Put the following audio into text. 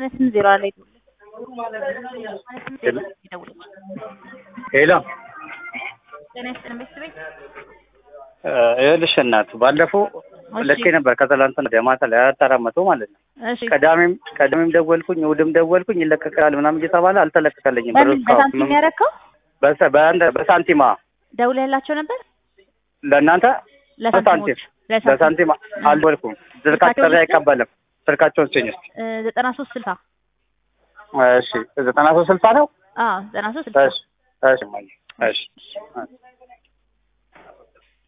ስምንት ዜሮ ላይ ሄሎ ጤና ይስጥልን ቤተሰቤት ይኸውልሽ እናት ባለፈው ልኬ ነበር ከትላንትና ወዲያ ማታ ላይ አራት አራት መቶ ማለት ነው። እሺ ቅዳሜም ቅዳሜም ደወልኩኝ እሑድም ደወልኩኝ ይለቀቃል ምናምን እየተባለ አልተለቀቀልኝም። ብር በምን እስካሁን በሳንቲም ያደረከው በሰ- በአንድ- በሳንቲማ ደውለህላቸው ነበር ለእናንተ በሳንቲም ለሳንቲሞች ለሳንቲም በሳንቲም አልደወልኩም። ስልካቸው ጥሪ አይቀበልም። ስልካቸውን ስጭኝ እስኪ። እ ዘጠና ሶስት ስልሳ እሺ ዘጠና ሶስት ስልሳ ነው። አዎ ዘጠና ሶስት ስልሳ እሺ እሺ እማዬ፣ እሺ